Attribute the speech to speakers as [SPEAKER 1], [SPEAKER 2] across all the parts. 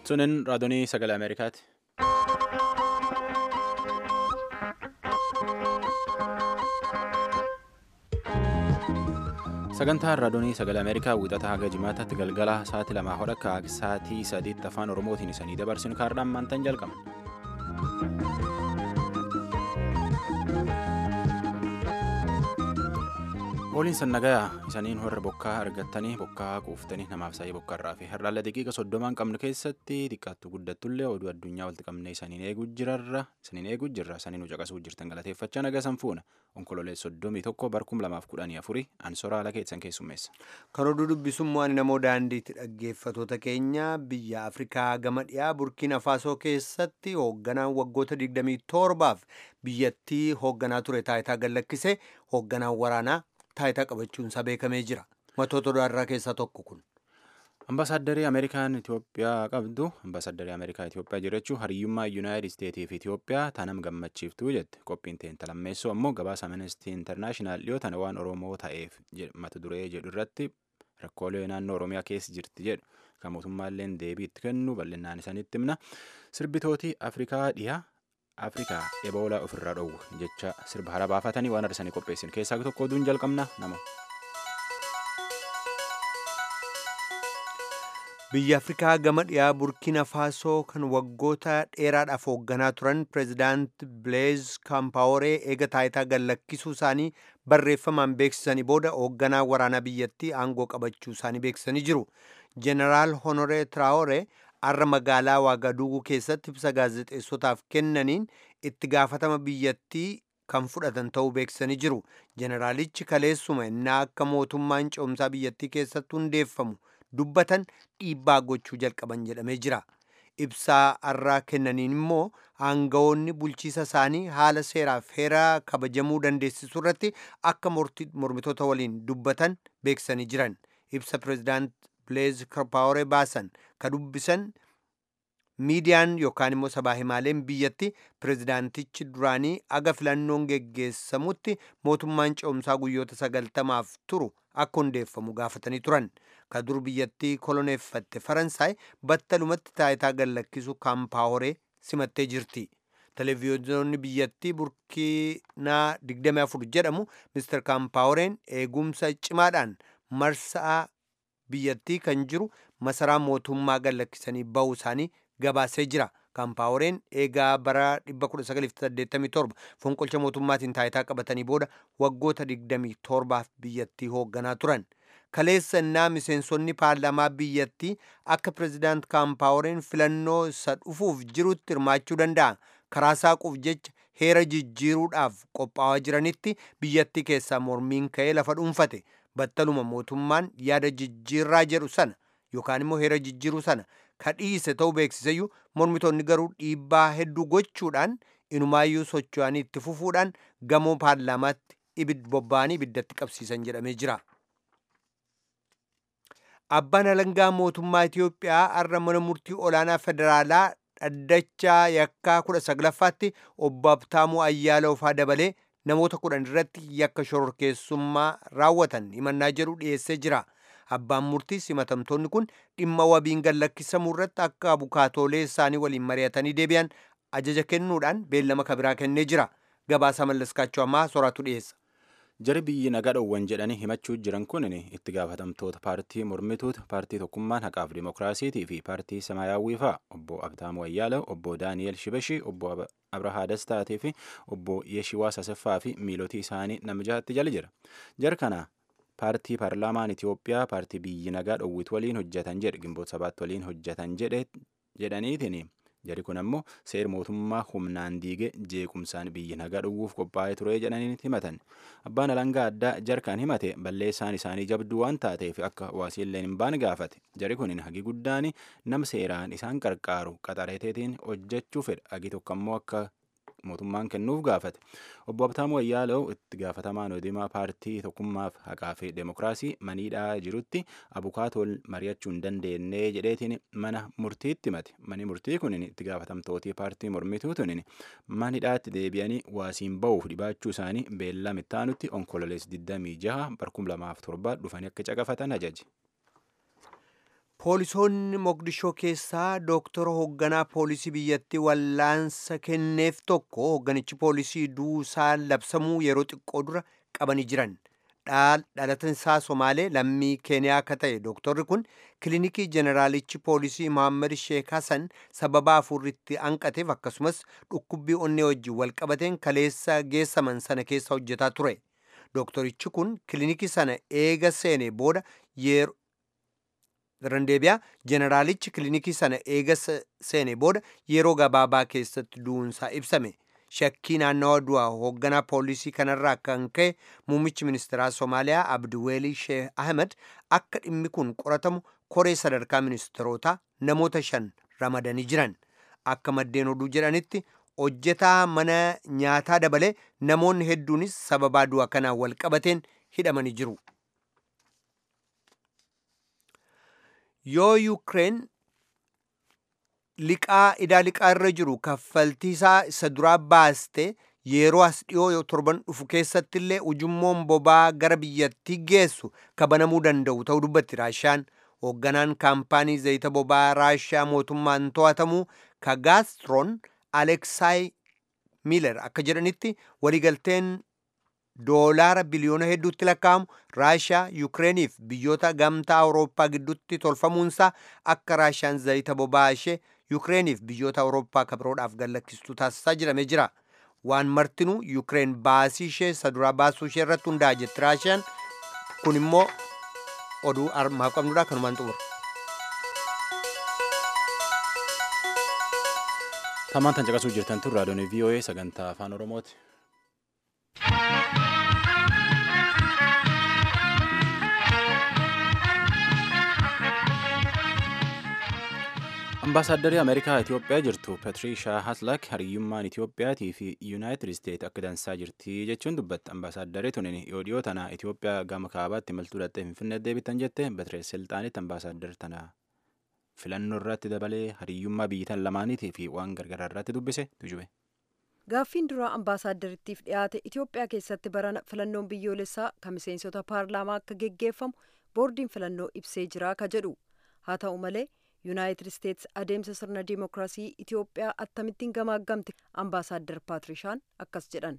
[SPEAKER 1] Sunin raadiyoo sagalee Ameerikaati. Sagantaan raadiyoo sagalee Ameerikaa wiixata haga jimaataatti galgala sa'aatii lamaa hodha akka sa'aatii sadiitti afaan Oromootiin isanii dabarsinu kaardhaan maantaan jalqaban. Ooliin sannagayaa isaniin warra bokkaa argattanii bokkaa quuftanii namaaf saayii bokkaa irraa fi har'aalla daqiiqa soddomaan qabnu keessatti xiqqaattu guddattullee oduu addunyaa walitti qabnee isaniin eeguu jirarra isaniin eeguu jirra isaniin caqasuu jirtan galateeffachaa nagaa sanfuuna onkololee soddomii tokko barkum lamaaf kudhanii afurii ansoraa ala keessan keessummeessa.
[SPEAKER 2] Kan oduu dubbisummaan namoo daandiitti dhaggeeffatoota keenya biyya Afrikaa gama dhiyaa Burkiina Faasoo keessatti hoogganaan waggoota 27f biyyattii hoogganaa ture taayitaa gallakkise hoogganaan waraanaa taayitaa qabachuunsaa beekamee jira. Matoota odaarraa keessaa tokko kun.
[SPEAKER 1] Ambaasaaddarii Ameerikaan Itoophiyaa qabdu Ambaasaaddarii Ameerikaa Itoophiyaa jiraachuu hariyyummaa Yuunaayitid Isteetii fi Itoophiyaa tanam gammachiiftuu jette qophiin teenta lammeessoo ammoo gabaasa Amnestii Intarnaashinaal dhiyoo tana waan Oromoo ta'eef mata duree jedhu irratti rakkoolee naannoo Oromiyaa keessa jirti jedhu kan mootummaalleen deebii itti kennu bal'inaan isaanitti himna sirbitootii Afrikaa dhiyaa Afrikaa eboolaa ofirraa dhoowwu jecha sirba hara baafatanii waan arsanii qopheessin keessaa tokko oduun jalqabna nama.
[SPEAKER 2] Biyya Afrikaa gama dhiyaa Burkina Faasoo kan waggoota dheeraadhaaf hoogganaa turan pireezidaant Bileez Kaampaworee eega taayitaa gallakkisuu isaanii barreeffamaan beeksisanii booda hoogganaa waraanaa biyyattii aangoo qabachuu isaanii beeksisanii jiru. Jeneraal Honoree Traoree har'a magaalaa Waagaduuguu keessatti ibsa gaazexeessotaaf kennaniin itti gaafatama biyyattii kan fudhatan ta'uu beeksisanii jiru. Jeneraalichi kaleessuma innaa akka mootummaan ce'umsaa biyyattii keessatti hundeeffamu dubbatan dhiibbaa gochuu jalqaban jedhamee jira. Ibsaa har'aa kennaniin immoo aangawoonni bulchiisa isaanii haala seeraaf heeraa kabajamuu dandeessisuu irratti akka mormitoota waliin dubbatan beeksisanii jiran. Ibsa pireezidaant Bileez Kaampaworee baasan ka dubbisan miidiyaan yookaan immoo sabaa himaaleen biyyatti pireezidaantichi duraanii aga filannoon geggeessamutti mootummaan ce'umsaa guyyoota sagaltamaaf turu akka hundeeffamu gaafatanii turan. Ka dur biyyattii koloneeffatte Faransaay battalumatti taayitaa gallakkisuu Kaampaworee simattee jirti. Televiziyoonni biyyattii Burkiinaa 24 jedhamu Mr. Kaampaworeen eegumsa cimaadhaan marsaa biyyattii kan jiru masaraa mootummaa gallakkisanii bahuu isaanii gabaasee jira. Kaampaworeen eegaa bara 1987 fonqolcha mootummaatiin taayitaa qabatanii booda waggoota 27f biyyattii hoogganaa turan. Kaleessa innaa miseensonni paarlaamaa biyyattii akka pireezidaant Kaampaworeen filannoo isa dhufuuf jirutti hirmaachuu danda'a. Karaa saaquuf jecha heera jijjiiruudhaaf qophaa'aa jiranitti biyyattii keessaa mormiin ka'ee lafa dhuunfate. battaluma mootummaan yaada jijjiirraa jedhu sana yookaan immoo heera jijjiiruu sana ka dhiise ta'uu beeksiseyyuu mormitoonni garuu dhiibbaa hedduu gochuudhaan inumaayyuu socho'anii itti fufuudhaan gamoo paarlaamaatti ibid bobba'anii ibiddatti qabsiisan jedhamee jira. Abbaan alangaa mootummaa Itoophiyaa har'a mana murtii olaanaa federaalaa dhaddachaa yakkaa kudha saglaffaatti obbo Abtaamuu Ayyaalaufaa dabalee namoota kudhan irratti yakka shororkeessummaa raawwatan himannaa jedhu dhiyeessee jira. Abbaan murtii himatamtoonni kun dhimma wabiin gallakkisamuu irratti akka abukaatoolee isaanii waliin mari'atanii deebi'an ajaja kennuudhaan beellama kabiraa kennee jira. Gabaasa mallaskaachuu ammaa soraatu dhiyeessa.
[SPEAKER 1] Jari biyyi nagaa dhowwan jedhanii himachuu jiran kun itti gaafatamtoota paartii mormituuta paartii tokkummaan haqaaf dimookiraasiitii fi paartii samaayyaawwii fa'a obbo Abtaamuu Ayyaala obbo Daani'el Shibashii obbo Abrahaa Dastaatii fi obbo Yeshiwaas Asaffaa fi miilotii isaanii nama jahatti jala jira. Jar kana paartii paarlaamaan Itoophiyaa paartii biyyi nagaa dhowwitu waliin hojjetan jedhe gimboota sabaatti waliin hojjetan jedhaniitiin jari kun ammoo seera mootummaa humnaan diige jeequmsaan biyyi nagaa dhowwuuf qophaa'ee ture jedhanii himatan abbaan alangaa addaa jarkaan himate balleessaan isaanii jabduu waan taateef akka waasiilleen hin baane gaafate jari kun hagi guddaan nama seeraan isaan qarqaaru qaxareeteetiin hojjechuu fedha hagi tokko ammoo akka mootummaan kennuuf gaafate obbo Abtaamuu Ayyaalaw itti gaafatamaan odimaa paartii tokkummaaf haqaa fi deemokiraasii maniidhaa jirutti abukaatoon mari'achuu hin dandeenye jedheetiin mana murtiitti himate manni murtii kun itti gaafatamtootii paartii mormituu tunin manidhaatti deebi'anii waasiin ba'uuf dhibaachuu isaanii beellama ittaanutti onkololees 26 barkum 2007 dhufanii akka caqafatan ajaje.
[SPEAKER 2] Poolisoonni Moqdishoo keessaa dooktara hoogganaa poolisii biyyattii wallaansa kenneef tokko hoogganichi poolisii duusaa labsamuu yeroo xiqqoo dura qabanii jiran. Dhalatan isaa Somaalee lammii Keeniyaa akka ta'e dooktorri kun kilinikii jeneraalichi poolisii Mohaammed Sheek Hassan sababa afurritti hanqateef akkasumas dhukkubbii onnee wajjin walqabateen kaleessa geessaman sana keessa hojjetaa ture. Dooktorichi kun kilinikii sana eega seene booda yeroo Randeebiyaa jeneraalichi kilinikii sana eega seene booda yeroo gabaabaa keessatti du'uunsaa ibsame. Shakkii naannawa du'a hoogganaa poolisii kanarraa kan ka'e muummichi ministeeraa Somaaliyaa Abdiweelii Sheeh Ahmed akka dhimmi kun qoratamu koree sadarkaa ministeerotaa namoota shan ramadanii jiran. Akka maddeen oduu jedhanitti hojjetaa mana nyaataa dabalee namoonni hedduunis sababaa du'a kanaan wal qabateen hidhamanii jiru. yoo yuukireen liqaa idaa liqaa irra jiru kaffaltiisaa isa duraa baaste yeroo as dhiyoo torban dhufu keessatti illee ujummoon bobaa gara biyyattii geessu kabanamuu danda'u ta'uu dubbatti raashaan hoogganaan kaampaanii zayita bobaa raashaa mootummaan to'atamu kagaastroon aleksaay miiler akka jedhanitti waliigalteen doolaara biliyoona hedduutti lakkaa'amu raashaa yuukireeniif biyyoota gamtaa awurooppaa gidduutti tolfamuunsaa akka raashaan zayita boba'aa ishee yuukireeniif biyyoota awurooppaa kabiroodhaaf gallakkistuu taasisaa jedhamee jira waan martinuu yuukireen baasii ishee isa duraa baasuu ishee irratti hundaa'a jetti raashaan kun immoo oduu armaa qabnudha kanumaan xumura.
[SPEAKER 1] Tamaan tan caqasuu jirtan tun raadiyoon VOA sagantaa afaan Oromooti. Ambaasaaddarri Ameerikaa Itoophiyaa jirtu Patirishaa Haslak hariyyummaan Itoophiyaatii fi Yuunaayitid Isteet akka dansaa jirti jechuun dubbatte. Ambaasaaddarri tunin yoo dhiyoo tana Itoophiyaa gama kaabaatti imaltuu dhattee Finfinnee deebitan jette Batirees Silxaanitti ambaasaaddarri tana filannoo irratti dabalee hariyyummaa biyyitan lamaaniitii fi waan gargaraa irratti dubbise tujube.
[SPEAKER 3] Gaaffiin duraa ambaasaaddariittiif dhiyaate Itoophiyaa keessatti barana filannoon biyyoolessaa kan miseensota paarlaamaa akka geggeeffamu boordiin filannoo ibsee jira ka jedhu haa ta'u malee yuunaayitid isteetsi adeemsa sirna dimookiraasii Itoophiyaa akkamittiin gamaaggamte ambaasaaddar Paatirishaan akkas jedhan.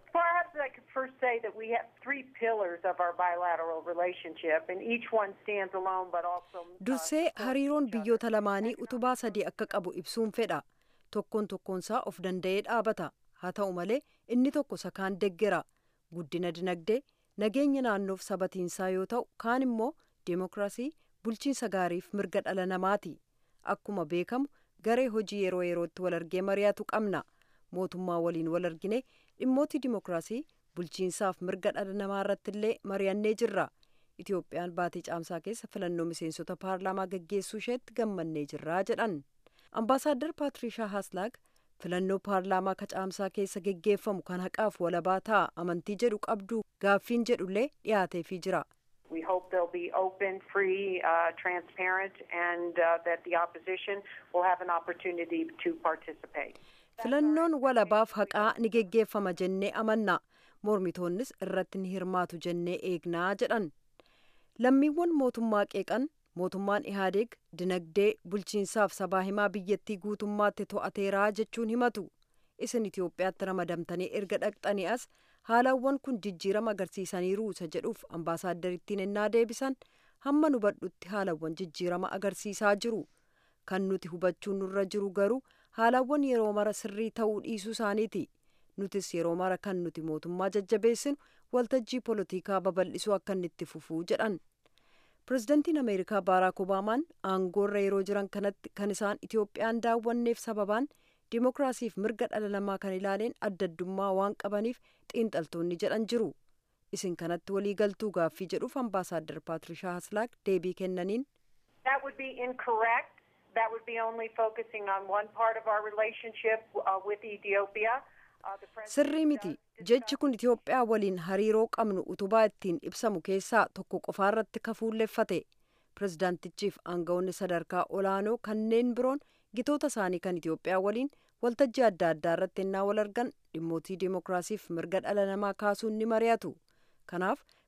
[SPEAKER 4] I could first say that we have three pillars of our bilateral relationship, and each one stands alone, but also.
[SPEAKER 3] Dursee hariiroon biyyoota lamaanii utubaa sadii akka qabu ibsuun fedha. Tokkoon tokkoonsaa of danda'ee dhaabata. Haa ta'u malee inni tokko isa kaan deggera. Guddina dinagdee, nageenya naannoof sabatiinsaa yoo ta'u, kaan immoo deemokiraasii, bulchiinsa gaariif mirga dhala namaati. Akkuma beekamu garee hojii yeroo yerootti wal argee mari'atu qabna. Mootummaa waliin wal argine dhimmooti dimookiraasii bulchiinsaaf mirga dhala namaa irratti illee mari'annee jirra. Itoophiyaan baatii caamsaa keessa filannoo miseensota paarlaamaa gaggeessuu isheetti gammannee jirraa jedhan. Ambaasaadar Paatirishaa Haaslaag filannoo paarlaamaa ka caamsaa keessa geggeeffamu kan haqaaf walabaa ta'a amantii jedhu qabdu gaaffiin jedhullee dhiyaateefii jira.
[SPEAKER 4] We hope they'll be open, free, uh, transparent, and uh, that the opposition will have an opportunity to participate.
[SPEAKER 3] filannoon walabaaf haqaa ni geggeeffama jennee amanna mormitoonnis irratti ni hirmaatu jennee eegnaa jedhan lammiiwwan mootummaa qeeqan mootummaan ihaadeeg dinagdee bulchiinsaaf sabaa himaa biyyattii guutummaatti to'ateeraa jechuun himatu isin itiyoophiyaatti ramadamtanii erga dhaqxanii as haalawwan kun jijjiirama agarsiisaniiru isa jedhuuf ambaasaaddariittiin ennaa deebisan hamma nu badhutti haalawwan jijjiirama agarsiisaa jiru kan nuti hubachuun nurra jiru garuu haalawwan yeroo mara sirrii ta'uu dhiisuu isaaniiti nutis yeroo mara kan nuti mootummaa jajjabeessinu waltajjii poolitikaa babal'isuu akka inni itti fufuu jedhan pirezidantiin ameerikaa baaraak obaamaan aangoorra yeroo jiran kanatti kan isaan itoophiyaan daawwanneef sababaan dimookiraasiif mirga dhala namaa kan ilaaleen adda addummaa waan qabaniif xiinxaltoonni jedhan jiru isin kanatti walii galtuu gaaffii jedhuuf ambaasaaddar paatirishaa haslaak deebii kennaniin.
[SPEAKER 4] That would be incorrect. That would be only focusing on one part of our relationship uh, with Ethiopia.
[SPEAKER 3] Sirrii miti jechi kun Itoophiyaa waliin hariiroo qabnu utubaa ittiin ibsamu keessaa tokko qofaarratti kafuulleeffate pirezidaantichiif aangawoonni sadarkaa olaanoo kanneen biroon gitoota isaanii kan Itoophiyaa waliin waltajjii adda addaa irratti ennaa wal argan dhimmootii dimookiraasiif mirga dhala namaa kaasuun ni mari'atu kanaaf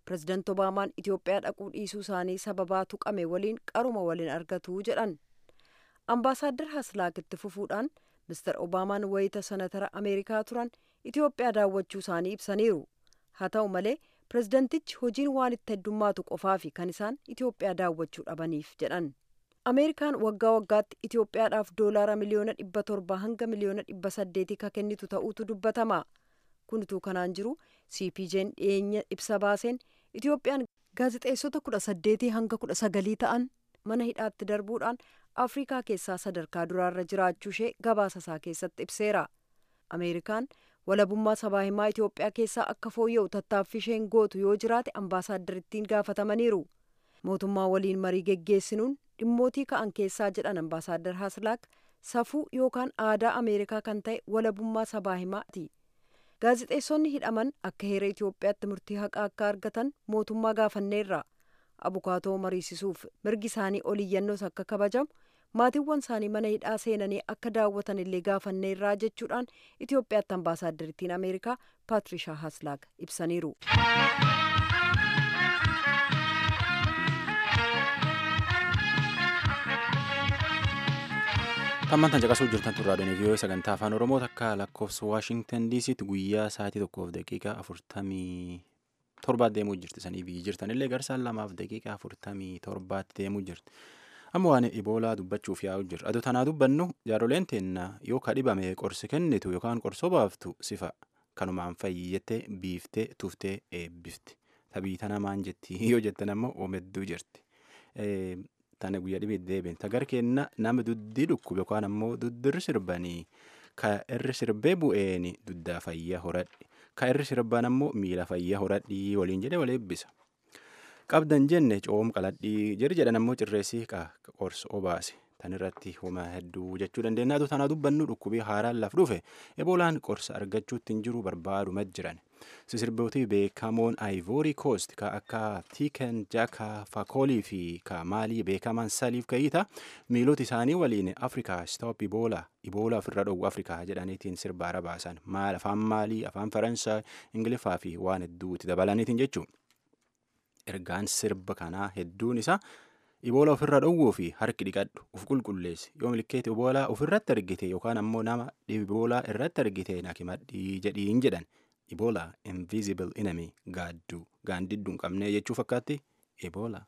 [SPEAKER 3] pirezidaanti obaamaan itiyoophiyaa dhaquu dhiisuu isaanii sababaa tuqame waliin qaruma waliin argatu jedhan ambaasaaddar haslaak itti fufuudhaan mister obaamaan wayita sanatara ameerikaa turan itiyoophiyaa daawwachuu isaanii ibsaniiru haa ta'u malee pirezidantichi hojiin waan itti heddummaatu qofaa fi kan isaan itiyoophiyaa daawwachuu dhabaniif jedhan ameerikaan waggaa waggaatti itiyoophiyaadhaaf doolaara miliyoona dhibba torba hanga miliyoona dhibba saddeetii ka kennitu ta'uutu dubbatama kunituu kanaan jiru cpj'n dhiyeenya ibsa baaseen itiyoophiyaan gaazixeessota kudha saddeetii hanga kudha sagalii ta'an mana hidhaatti darbuudhaan afrikaa keessaa sadarkaa duraarra jiraachuu ishee gabaasa isaa keessatti ibseera ameerikaan walabummaa sabaa himaa itiyoophiyaa keessaa akka fooyya'u tattaaffii isheen gootu yoo jiraate ambaasaaddariittiin gaafatamaniiru mootummaa waliin marii geggeessinuun dhimmootii ka'an keessaa jedhan ambaasaaddar haslaak safuu yookaan aadaa ameerikaa kan ta'e walabummaa sabaa himaati gaazixeessonni hidhaman akka heera itiyoophiyaatti murtii haqaa akka argatan mootummaa gaafanneerra abukaatoo mariisisuuf mirgi isaanii oliyyannoos akka kabajamu maatiiwwan isaanii mana hidhaa seenanii akka daawwatan illee gaafanneerraa jechuudhaan itiyoophiyaatti ambaasaaddariittiin ameerikaa paatrishaa haslaak ibsaniiru.
[SPEAKER 1] Tammaan tan caqasuu jirtan turraa dhani viiyoo sagantaa afaan oromoo takka lakkoofsa waashingtan diisitti guyyaa sa'aatii tokkoof daqiiqaa afurtamii torbaatti deemuu jirti sanii biyyi jirtan illee garsaan lamaaf daqiiqaa afurtamii torbaatti deemuu jirti. Amma waan iboolaa dubbachuuf yaa'u jirra. Adoo tanaa dubbannu jaaroleen teenna yoo kadhibame qorsi kennitu yookaan qorsoo baaftu sifa kanumaan fayyettee biiftee tuftee eebbifti. Tabii tana maan jetti yoo jettan ammoo oomedduu jirti. Tana guyyaa dhibee deebiin tagar kenna nama duddii dhukkube yookaan ammoo duddirri sirbanii ka irri sirbee bu'een duddaa fayyaa horadhi. Ka irri sirbaan ammoo miila fayyaa horadhi waliin jedhee wal eebbisa. qabdan jenne coom qaladhii jiri jedhan ammoo cirreessii qorsa obaase tan irratti homa hedduu jechuu dandeenya atu tanaa dubbannu dhukkubii haaraan laf dhufe eboolaan qorsa argachuutti hin jiru barbaaduma jiran sisirbootii beekamoon ivory coast ka akka tiiken jaka fakoolii fi ka maalii beekaman saliif ka'iita miilota isaanii waliin afrikaa stop iboolaa iboolaa ofirra dhowwu afrikaa jedhaniitiin sirbaara baasan maal afaan maalii afaan faransaay ingiliffaa fi waan hedduutti dabalaniitiin jechuudha. ergaan sirba kanaa hedduun isaa iboola ofirra dhowwuu fi harki dhiqadhu uf qulqulleessi yoo milkeeti iboolaa ofirratti argite yookaan ammoo nama iboolaa irratti argite nakimadhii jedhiin jedhan iboolaa invisible enemy gaadduu gaandidduu hin qabne jechuu fakkaatti iboolaa.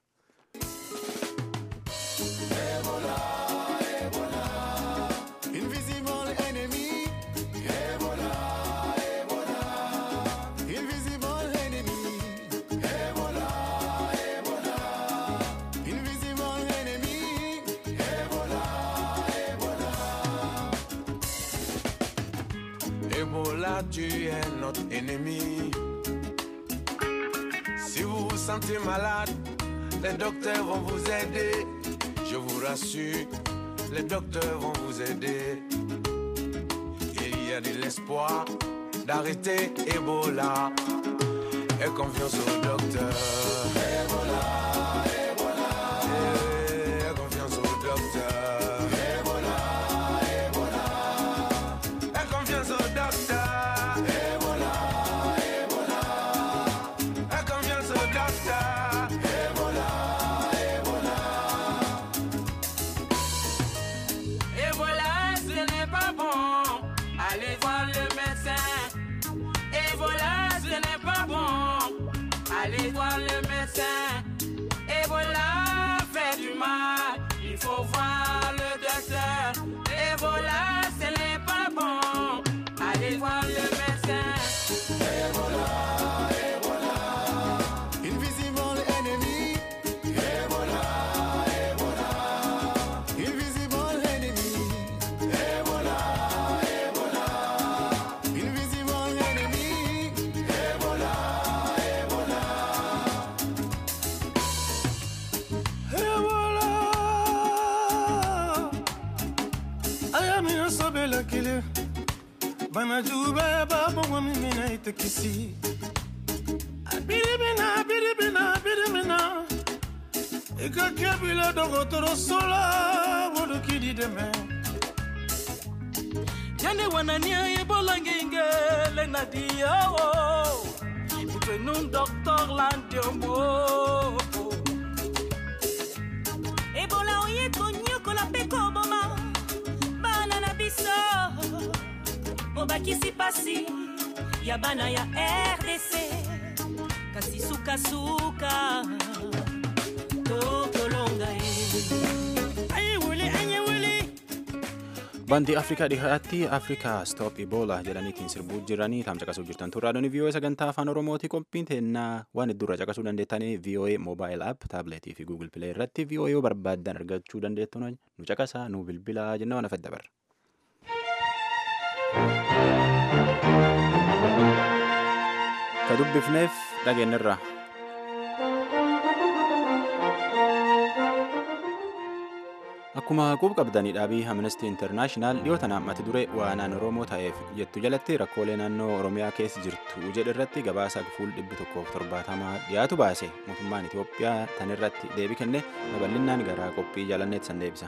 [SPEAKER 5] Ebola, tu es notre ennemi. Si vous vous sentez malade, les docteurs vont vous aider. Je vous rassure, les docteurs vont vous aider. Il y a de l'espoir d'arrêter Ebola. Et confiance au docteur. Ebola, Ebola. Et confiance au docteur. Ebola, Ebola. Et confiance au docteur. Ebola, Ebola. Et confiance au docteur. Ebola, Ebola.
[SPEAKER 6] Ebola, ce n'est pas bon. Allez voir le médecin. Ebola, ce n'est pas bon. Allez voir le médecin. Ebola fait du mal. Il faut voir le docteur. Ebola, ce n'est pas bon. Allez voir le médecin.
[SPEAKER 5] Invisible enemy. Ebola, Ebola. Invisible enemy. Ebola, Ebola. Invisible enemy. Ebola, Ebola. Ebola. Ayamina sobela kile. Bana juba babo mina itekisi. Biribina, biribina, biribina. ikakebile dɔgɔtɔrɔ sola wolokidi dɛmɛ
[SPEAKER 6] Yani wanania ebola ngenge le nadia o.
[SPEAKER 5] twe num doctor landiombo
[SPEAKER 7] ebola oye konyokola mpe koboma bana na biso obakisi pasi ya bana ya rdc kasi sukasuka tokolonga ye ayewule ayewule
[SPEAKER 1] Bantii Afrikaa dhihaatti Afrikaa Stop Ebola jedhaniitiin sirbuu jiranii taam caqasuu jirtan turraadonni VOA sagantaa afaan Oromooti qophiin teennaa waan heddurra caqasuu dandeettanii VOA Mobile App taabileetii fi Google Play irratti VOA yoo barbaaddan argachuu dandeettu nu caqasaa nu bilbilaa jenna waan afedda barra. Ka dubbifneef dhageenyarra. Akkuma quba qabdanii dhaabii Amnesty International dhiyootan mata duree waanaan Oromoo ta'eef jettu jalatti rakkoolee naannoo Oromiyaa keessa jirtu jedhe irratti gabaasa fuul dhibbi tokkoof torbaatamaa dhiyaatu baase mootummaan Itoophiyaa tan irratti deebii kenne babal'inaan garaa qophii jaalanneet san deebisa.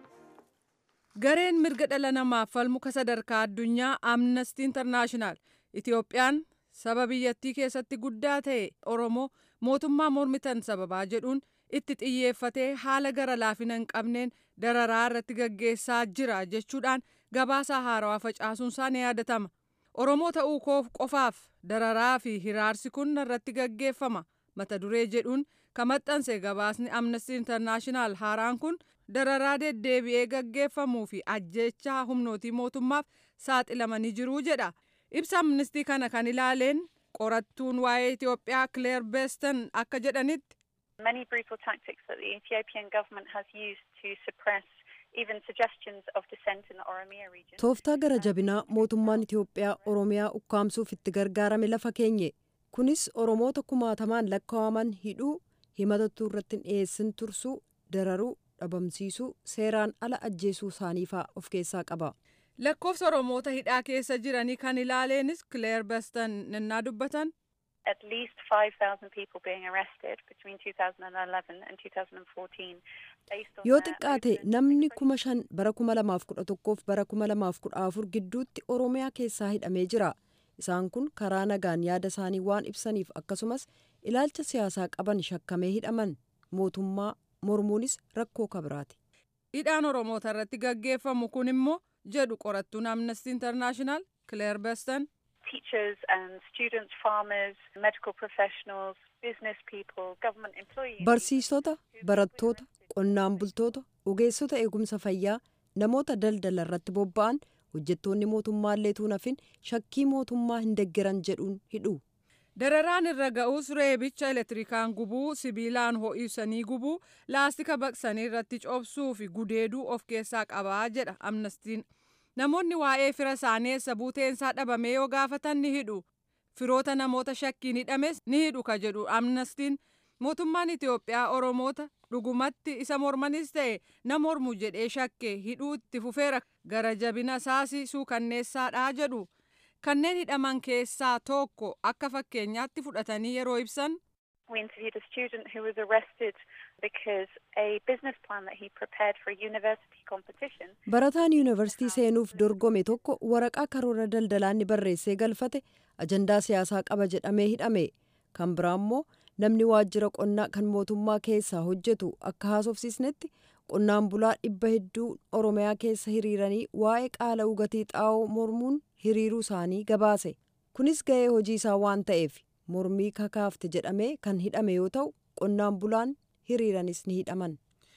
[SPEAKER 8] Gareen mirga dhala namaaf falmuka sadarkaa addunyaa Amnesty International Itoophiyaan saba biyyattii keessatti guddaa ta'e Oromoo mootummaa mormitan sababaa jedhuun itti xiyyeeffatee haala gara laafina hin qabneen dararaa irratti gaggeessaa jira jechuudhaan gabaasa haarawaa facaasuun isaa ni yaadatama. Oromoo ta'uu koof qofaaf dararaa fi hiraarsi kun irratti gaggeeffama mata duree jedhuun kan maxxanse gabaasni Amnesty International haaraan kun dararaa deddeebi'ee gaggeeffamuu fi ajjechaa humnootii mootummaaf saaxilamanii jiruu jedha. Ibsa amnistii kana kan ilaaleen qorattuun waa'ee Itoophiyaa Claire Beston akka jedhanitti
[SPEAKER 9] Many brutal tactics that the Ethiopian government has used to suppress even suggestions of dissent in the Oromia region.
[SPEAKER 3] Tooftaa gara jabinaa mootummaan Itoophiyaa Oromiyaa ukkaamsuuf itti gargaarame lafa keenye. Kunis Oromoota kumaatamaan lakkaa'aman hidhuu, himatattuu irratti hin dhiyeessin tursuu, dararuu, dhabamsiisuu, seeraan ala ajjeesuu isaanii fa'aa of keessaa qaba.
[SPEAKER 8] lakkoofsa Oromoota hidhaa keessa jiranii kan ilaaleenis Claire Beston nannaa dubbatan
[SPEAKER 9] At least 5,000 people being arrested between 2011 and 2014 based on
[SPEAKER 3] Yoo
[SPEAKER 9] their
[SPEAKER 3] xiqqaate
[SPEAKER 9] open
[SPEAKER 3] namni kuma shan bara kuma lamaaf kudha tokkoof bara kuma lamaaf kudha afur gidduutti Oromiyaa keessaa hidhamee jira. Isaan kun karaa nagaan yaada isaanii waan ibsaniif akkasumas ilaalcha siyaasaa qaban shakkamee hidhaman. Mootummaa mormuunis rakkoo kabiraati.
[SPEAKER 8] hidhaan Oromoota irratti gaggeeffamu kun immoo jedhu qorattuun Amnesty International Claire Beston
[SPEAKER 9] teachers and students, farmers, medical professionals, business people, government employees.
[SPEAKER 3] Barsiisota, barattoota, qonnaan bultoota, ogeessota eegumsa fayyaa, namoota daldala irratti bobba'an, hojjettoonni mootummaallee tuunafin shakkii mootummaa hin deggeran jedhuun hidhu.
[SPEAKER 8] Dararaan irra ga'us reebicha elektirikaan gubuu, sibiilaan ho'isanii gubuu, laastika baqsanii irratti coobsuu fi gudeeduu of keessaa qabaa jedha amnestiin. Namoonni waa'ee fira isaanii eessa buuteensaa dhabamee yoo gaafatan ni hidhu. Firoota namoota shakkiin hidhames ni hidhu ka jedhu amnestiin. Mootummaan Itoophiyaa Oromoota dhugumatti isa mormanis ta'e na mormu jedhee shakke hidhuu itti fufeera gara jabina isaasi suukanneessaadhaa jedhu. Kanneen hidhaman keessaa tokko akka fakkeenyaatti fudhatanii yeroo ibsan
[SPEAKER 9] We interviewed a student who was arrested because a business plan that he prepared for a university competition.
[SPEAKER 3] Barataan yuunivarsiitii seenuuf dorgome tokko waraqaa karoora daldalaan inni barreessee galfate ajandaa siyaasaa qaba jedhamee hidhame. Kan biraa immoo namni waajjira qonnaa kan mootummaa keessaa hojjetu akka haasofsiisnetti qonnaan bulaa dhibba hedduu Oromiyaa keessa hiriiranii waa'ee qaala ugatii xaa'oo mormuun hiriiruu isaanii gabaase. Kunis ga'ee hojii isaa waan ta'eef mormii kakaafte jedhamee kan hidhame yoo ta'u qonnaan bulaan hiriiranis ni hidhaman.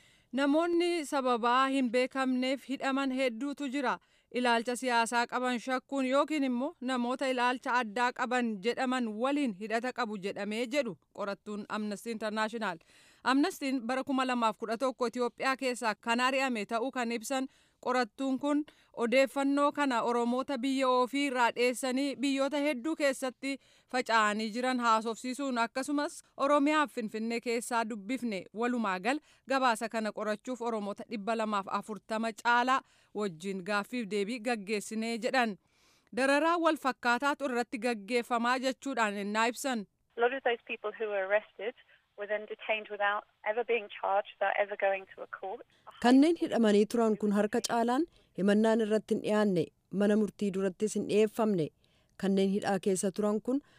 [SPEAKER 8] Namoonni sababaa hin beekamneef hidhaman hedduutu jira. Ilaalcha siyaasaa qaban shakkuun yookiin immoo namoota ilaalcha addaa qaban jedhaman waliin hidhata qabu jedhamee jedhu qorattuun Amnesty International. Amnestiin bara 2011 Itoophiyaa keessaa kan ari'ame ta'uu kan ibsan qorattuun kun odeeffannoo kana Oromoota biyya ofii irraa dheessanii biyyoota hedduu keessatti faca'anii jiran haasofsiisuun akkasumas Oromiyaaf Finfinnee keessaa dubbifne walumaa gal gabaasa kana qorachuuf Oromoota dhibba lamaaf afurtama caalaa wajjin gaaffiif deebii gaggeessinee jedhan. Dararaa wal fakkaataatu irratti gaggeeffamaa jechuudhaan innaa ibsan.
[SPEAKER 9] A lot of those people who were arrested were then detained without ever being charged, without ever going to a court.
[SPEAKER 3] Kanneen hidhamanii turan kun harka caalaan himannaan irratti hin dhiyaanne mana murtii durattis hin dhiyeeffamne. Kanneen hidhaa keessa turan kun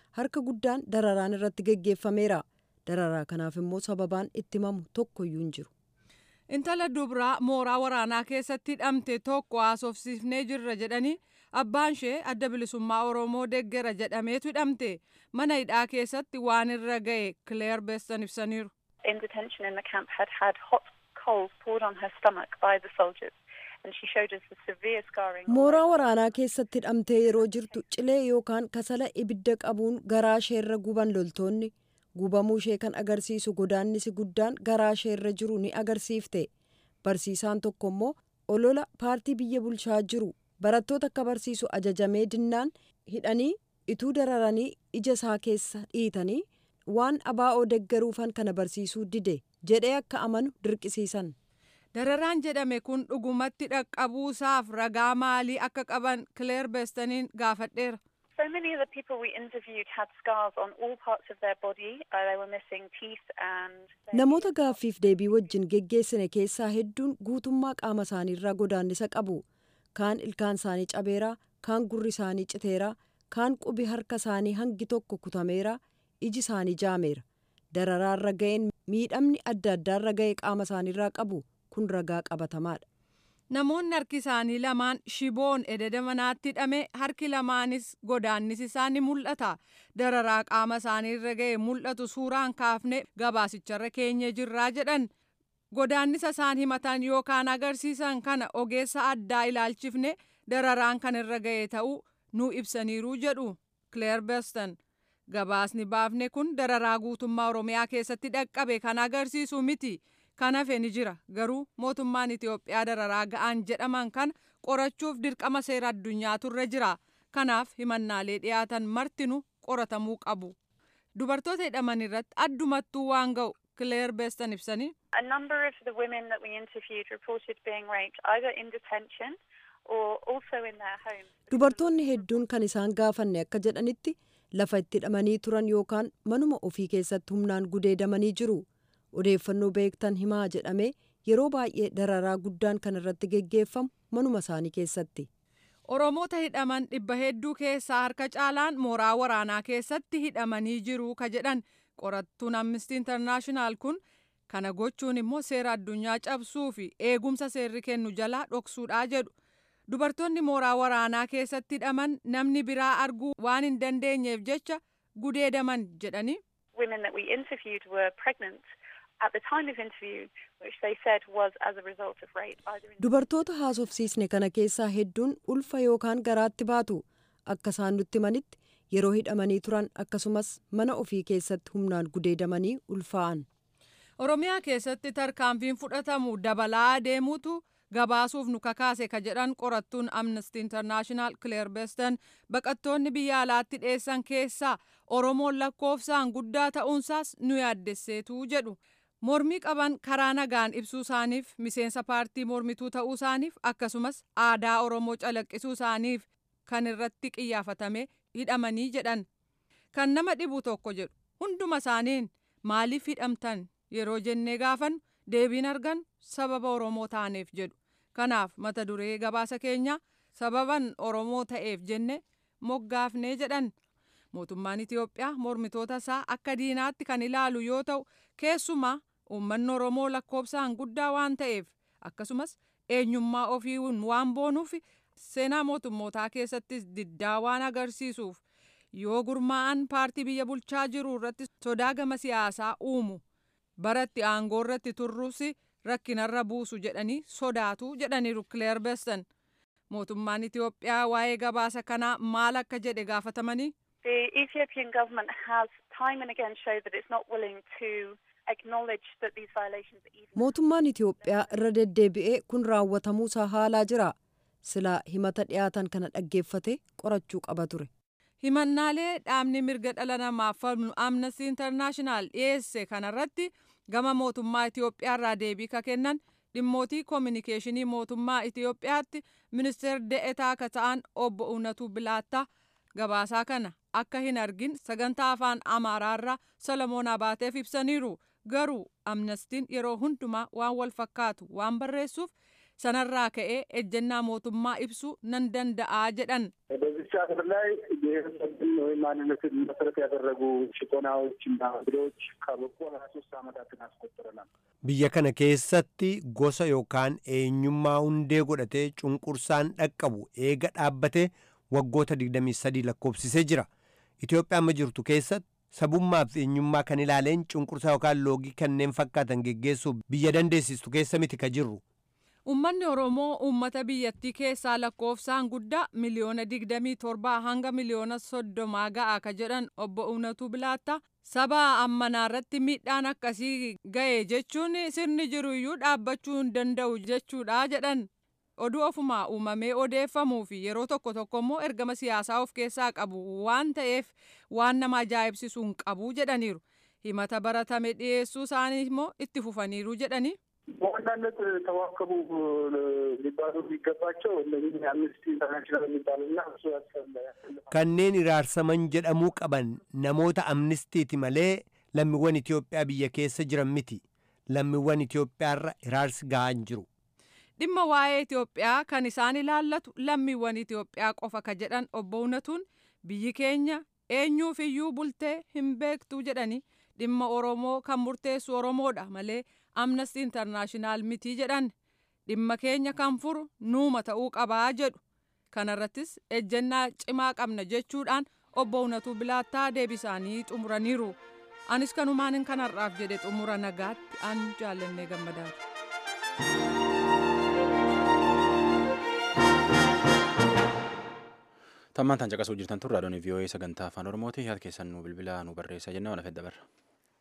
[SPEAKER 3] harka guddaan dararaan irratti geggeeffameera dararaa kanaaf immoo sababaan itti himamu tokkoyyuu hin jiru.
[SPEAKER 8] intala dubraa mooraa waraanaa keessatti hidhamte tokko haasofsiifnee jirra jedhanii abbaan ishee adda bilisummaa oromoo deggera jedhameetu hidhamte mana hidhaa keessatti waan irra ga'e kileer beessan ibsaniiru.
[SPEAKER 9] In detention in the camp had had hot coals poured on her stomach by the soldiers. And she showed us the severe scarring.
[SPEAKER 3] mooraa waraanaa keessatti hidhamtee yeroo jirtu cilee yookaan kasala ibidda qabuun garaa isheerra guban loltoonni gubamuu ishee kan agarsiisu godaannisi guddaan garaa isheerra jiru ni agarsiifte barsiisaan tokko immoo olola paartii biyya bulchaa jiru barattoota akka barsiisu ajajamee dinnaan hidhanii ituu dararanii ija isaa keessa dhiitanii waan abaa'oo deggaruufan kana barsiisuu dide jedhee akka amanu dirqisiisan.
[SPEAKER 8] dararaan jedhame kun dhugumatti dhaqqabuusaaf ragaa maalii akka qaban kileer beestaniin gaafadheera.
[SPEAKER 9] So many of the people we interviewed had scars on all parts of their body. Uh, they were missing teeth and.
[SPEAKER 3] namoota gaaffiif deebii wajjin geggeessine keessaa hedduun guutummaa qaama isaaniirraa godaannisa qabu kaan ilkaan isaanii cabeera kaan gurri isaanii citeera kaan qubi harka isaanii hangi tokko kutameera iji isaanii jaameera dararaarra ga'een miidhamni adda addaarra ga'e qaama isaaniirraa qabu kun ragaa qabatamaadha.
[SPEAKER 8] namoonni harki isaanii lamaan shiboon ededa manaatti hidhame harki lamaanis godaannisi isaanii mul'ata dararaa qaama isaaniirra ga'e mul'atu suuraan kaafne gabaasicharra keenye jirraa jedhan godaannisa isaan himatan yookaan agarsiisan kana ogeessa addaa ilaalchifne dararaan kan irra ga'e ta'uu nu ibsaniiruu jedhu kileer beston gabaasni baafne kun dararaa guutummaa oromiyaa keessatti dhaqqabe kan agarsiisu miti. kan hafe ni jira garuu mootummaan itiyoophiyaa dararaa ga'an jedhaman kana qorachuuf dirqama seera addunyaatu irra jira kanaaf himannaalee dhiyaatan martinu qoratamuu qabu dubartoota hidhaman irratti addumattuu waan ga'u kileer beestan ibsanii.
[SPEAKER 9] A number of the women that we interviewed reported being raped either in detention or also in their homes.
[SPEAKER 3] dubartoonni hedduun kan isaan gaafanne akka jedhanitti lafa itti hidhamanii turan yookaan manuma ofii keessatti humnaan gudeedamanii jiru. odeeffannoo beektan himaa jedhame yeroo baay'ee dararaa guddaan kan irratti geggeeffamu manuma isaanii keessatti.
[SPEAKER 8] Oromoota hidhaman dhibba hedduu keessaa harka caalaan mooraa waraanaa keessatti hidhamanii jiru ka jedhan qorattuun amnistii intarnaashinaal kun kana gochuun immoo seera addunyaa cabsuu fi eegumsa seerri kennu jalaa dhoksuudhaa jedhu. Dubartoonni mooraa waraanaa keessatti hidhaman namni biraa arguu waan hin dandeenyeef jecha gudeedaman jedhanii.
[SPEAKER 9] Women that we interviewed were pregnant. at the time of interview, which they said was as a result of rape. Either in
[SPEAKER 3] dubartoota haasofsiisne kana keessaa hedduun ulfa yookaan garaatti baatu akka isaan nutti himanitti yeroo hidhamanii turan akkasumas mana ofii keessatti humnaan gudeedamanii ulfaa'an.
[SPEAKER 8] oromiyaa keessatti tarkaanfiin fudhatamu dabalaa deemuutu gabaasuuf nu kakaase ka jedhan qorattuun amnesty international claire beston baqattoonni biyya alaatti dhiyeessan keessaa oromoon lakkoofsaan guddaa ta'uunsaas nu yaaddesseetu jedhu. mormii qaban karaa nagaan ibsuu isaaniif miseensa paartii mormituu ta'uu isaaniif akkasumas aadaa oromoo calaqqisuu isaaniif kan irratti qiyyaafatame hidhamanii jedhan kan nama dhibu tokko jedhu hunduma isaaniin maaliif hidhamtan yeroo jennee gaafan deebiin argan sababa oromoo taaneef jedhu kanaaf mata duree gabaasa keenya sababan oromoo ta'eef jenne moggaafnee jedhan mootummaan itiyoophiyaa mormitoota isaa akka diinaatti kan ilaalu yoo ta'u keessumaa uummanni oromoo lakkoofsaan guddaa waan ta'eef akkasumas eenyummaa ofiiwwan waan boonuuf seenaa mootummootaa keessattis diddaa waan agarsiisuuf yoo gurmaa'an paartii biyya bulchaa jiru irratti sodaa gama siyaasaa uumu baratti aangoo irratti turruus rakkinarra buusu jedhanii sodaatu jedhaniiru kileer beston mootummaan itiyoophiyaa waa'ee gabaasa kanaa maal akka jedhe gaafatamanii.
[SPEAKER 9] The Ethiopian government has time and again showed that it's not willing to acknowledge that these violations are even.
[SPEAKER 3] mootummaan itiyoophiyaa irra deddeebi'ee kun raawwatamuusaa haalaa jira silaa himata dhiyaatan kana dhaggeeffate qorachuu qaba ture.
[SPEAKER 8] himannaalee dhaabni mirga dhala namaaf falmu amnesty international dhiyeesse kanarratti gama mootummaa itiyoophiyaa irraa deebii ka kennan dhimmootii koominikeeshinii mootummaa itiyoophiyaatti ministeer de'etaa ka ta'an obbo Uunatu Bilaattaa gabaasaa kana akka hin argin sagantaa afaan amaaraarraa solomoon abaateef ibsaniiru garuu amnestiin yeroo hundumaa waan wal fakkaatu waan barreessuuf sanarraa ka'ee ejjennaa mootummaa ibsuu nan danda'aa jedhan.
[SPEAKER 10] በዚች ሀገር ላይ ብሔረሰብን ወይም ማንነትን መሰረት ያደረጉ ጭቆናዎችና ብሎች ካበቁ ሀያ ሶስት ዓመታትን አስቆጥረናል።
[SPEAKER 2] biyya kana keessatti gosa yookaan eenyummaa hundee godhatee cunqursaan dhaqqabu eega dhaabbate waggoota 23 lakkoofsisee jira itiyoophiyaa amma jirtu keessatti sabummaa fi eenyummaa kan ilaaleen cunqursaa yookaan loogii kanneen fakkaatan geggeessuuf biyya dandeessistu keessa miti ka jirru
[SPEAKER 8] Uummanni Oromoo uummata biyyattii keessaa lakkoofsaan guddaa miliyoona 27 hanga miliyoona 30 ga'a ka jedhan obbo Uunatu Bilaatta saba ammanaa irratti miidhaan akkasii ga'e jechuun sirni jiru iyyuu dhaabbachuu hin danda'u jechuudha jedhan. Oduu ofumaa uumamee odeeffamuu fi yeroo tokko tokko immoo ergama siyaasaa of keessaa qabu waan ta'eef waan nama ajaa'ibsiisu hin qabu jedhaniiru. Himata baratame dhiyeessuu isaanii immoo itti fufaniiru jedhani.
[SPEAKER 10] በዋናነት ተዋከቡ ሊባሉ የሚገባቸው እነዚህ አምነስቲ ኢንተርናሽናል የሚባሉና እሱ
[SPEAKER 2] kanneen iraarsaman jedhamuu qaban namoota amnistiiti malee lammiiwwan Itiyoophiyaa biyya keessa jiran miti lammiiwwan Itiyoophiyaarra iraarsi ga'aa hin jiru.
[SPEAKER 8] Dhimma waa'ee Itiyoophiyaa kan isaan ilaallatu lammiiwwan Itiyoophiyaa qofa ka jedhan obbo Uunatuun biyyi keenya eenyuuf iyyuu bultee hin beektu jedhani dhimma Oromoo kan murteessu Oromoodha malee Amnesty Internaashinaal mitii jedhan dhimma keenya kan furu nuuma ta'uu qabaa jedhu kanarrattis ejjennaa cimaa qabna jechuudhaan obbo Unatuu Bilaattaa deebisaanii xumuraniiru. Anis kanumaanin kanarraaf jedhe xumura nagaatti an jaallannee gammadaati.
[SPEAKER 1] Tammaan tan caqasuu jirtan turre raadiyoon VOA sagantaa afaan Oromooti yaada keessan nu bilbilaa nu barreessaa jennaan wal afedda barra.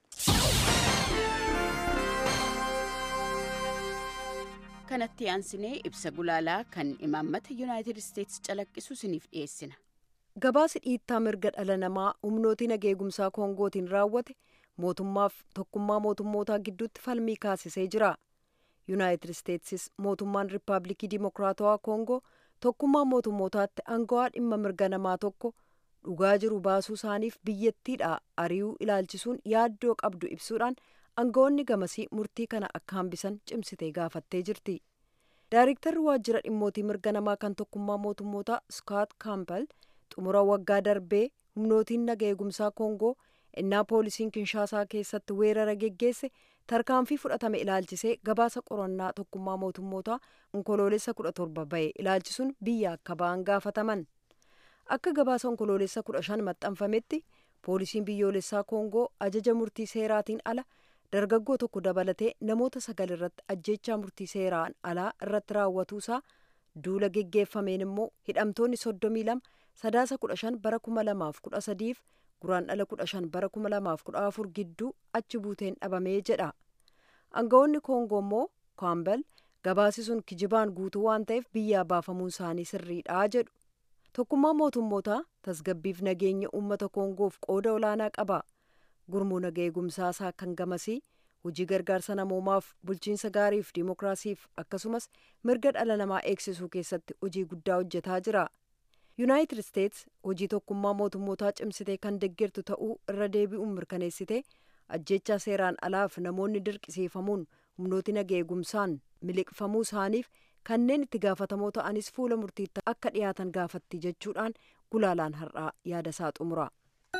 [SPEAKER 11] kanatti aansinee ibsa gulaalaa kan imaammata yuunaayitid isteetsi calaqqisu isiniif dhiyeessina.
[SPEAKER 3] Gabaasi dhiittaa mirga dhala namaa humnootii nageegumsaa koongootiin raawwate mootummaaf tokkummaa mootummootaa gidduutti falmii kaasisee jira. Yuunaayitid isteetsis mootummaan riippaabilikii dimokiraatawaa koongoo tokkummaa mootummootaatti aangawaa dhimma mirga namaa tokko dhugaa jiru baasuu isaaniif biyyattiidha ari'uu ilaalchisuun yaaddoo qabdu ibsuudhaan aangawoonni gamasii murtii kana akka hambisan cimsitee gaafattee jirti. Daayiriktarri waajjira dhimmootii mirga namaa kan tokkummaa mootummootaa Scott Campbell xumura waggaa darbee humnootiin naga eegumsaa Koongoo innaa poolisiin Kinshaasaa keessatti weerara geggeesse tarkaanfii fudhatame ilaalchisee gabaasa qorannaa tokkummaa mootummootaa onkoloolessa kudha torba ba'e ilaalchisuun biyya akka ba'an gaafataman. Akka gabaasa onkoloolessa kudha shan maxxanfametti poolisiin biyyoolessaa Koongoo ajaja murtii seeraatiin ala dargaggoo tokko dabalatee namoota sagal irratti ajjechaa murtii seeraan alaa irratti raawwatuusaa duula geggeeffameen immoo hidhamtoonni soddomii lama sadaasa kudha shan bara kuma lamaaf kudha sadiif guraandhala kudha shan bara kuma lamaaf kudha afur gidduu achi buuteen dhabamee jedha aangawoonni koongoo immoo kaambel gabaasi sun kijibaan guutuu waan ta'eef biyyaa baafamuun isaanii sirriidha jedhu tokkummaa mootummootaa tasgabbiif nageenya uummata koongoof qooda olaanaa qaba gurmuu naga eegumsaasaa kan gamasii hojii gargaarsa namoomaaf bulchiinsa gaariif dimookiraasiif akkasumas mirga dhala namaa eegsisuu keessatti hojii guddaa hojjetaa jira yuunaayitid isteets hojii tokkummaa mootummootaa cimsitee kan deeggartu ta'uu irra deebi'uun mirkaneessite ajjechaa seeraan alaaf namoonni dirqisiifamuun humnooti naga eegumsaan miliqfamuu isaaniif kanneen itti gaafatamoo ta'anis fuula murtiitti akka dhiyaatan gaafatti jechuudhaan gulaalaan har'aa yaada isaa xumura.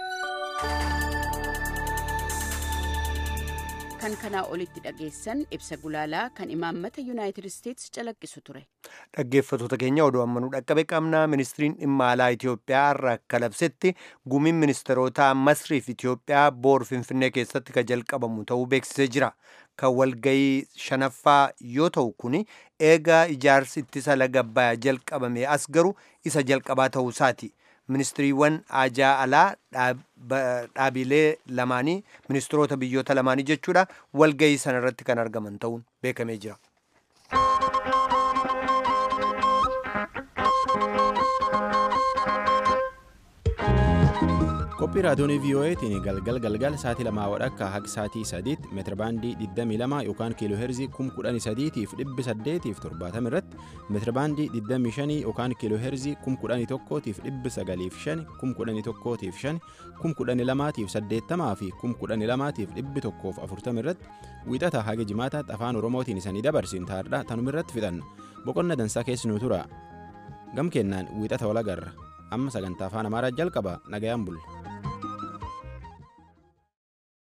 [SPEAKER 11] kan kanaa olitti dhageessan ibsa gulaalaa kan imaammata yuunaayitid isteetsi calaqqisu ture.
[SPEAKER 2] dhaggeeffatoota keenya oduu ammanuu dhaqqabe qabnaa ministiriin dhimma alaa Itoophiyaa irraa akka labsetti gumiin ministeerota Masriif Itoophiyaa boor Finfinnee keessatti kan jalqabamu ta'uu beeksisee jira. Kan walgayii shanaffaa yoo ta'u kun eega ijaarsi ittisa laga Abbayyaa jalqabame as garuu isa jalqabaa ta'uu isaati. ministiriiwwan ajaa alaa dhaabilee lamaanii ministiroota biyyoota lamaanii jechuudha walgayii sana irratti kan argaman ta'uun beekamee jira.
[SPEAKER 1] qophii raadiyoonii vii'oo'eetiin galgal galgal sa'aatii lamaa wadhakka haga sa'aatii sadiitti meetirabaandii 22 yookaan kiiloo heerzii 11800 fi 870 irratti meetirabaandii 25 yookaan kiiloo heerzii 11,000 fi 905 11,000 fi 12,000 fi 80 fi 12,000 fi 140 irratti wiixata haga jimaataatti afaan oromootiin isanii dabarsin taardha tanuma irratti fixanna boqonna dansaa keessinuu tura gam kennaan wiixata walagarra amma sagantaa afaan amaaraa jalqaba nagayaan bulla.